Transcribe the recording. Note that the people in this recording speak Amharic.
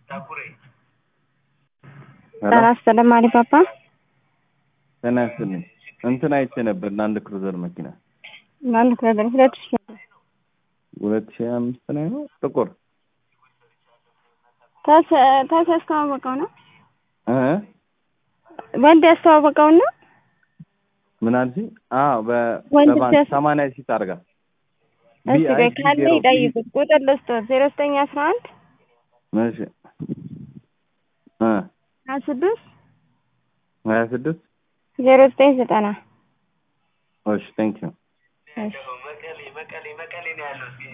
ጤና ይስጥልኝ አሊባባ። ጤና ይስጥልኝ። እንትን አይቼ ነበር ለአንድ ክሩዘር መኪና ለአንድ ክሩዘር ሁለት ሺ ሁለት ሺህ አምስት ላይ ነው ጥቁር ታስ ያስተዋወቀው ነው እ ወንድ ያስተዋወቀው ነው። ምን አልሽኝ? አዎ ወንድ በሰባ ሲያስ- ሰማንያ ሺህ ታርጋ እስቲ ቆይ ካለ ይጠይቁት። ቁጥር ልስጥዎት ዜሮ ዘጠኝ አስራ አንድ እሺ እ ሀያ ስድስት ሀያ ስድስት ዜሮ ዘጠኝ ዘጠና እሺ ቴንክ ዩ እሺ መቀሌ መቀሌ መቀሌ ነው ያለው።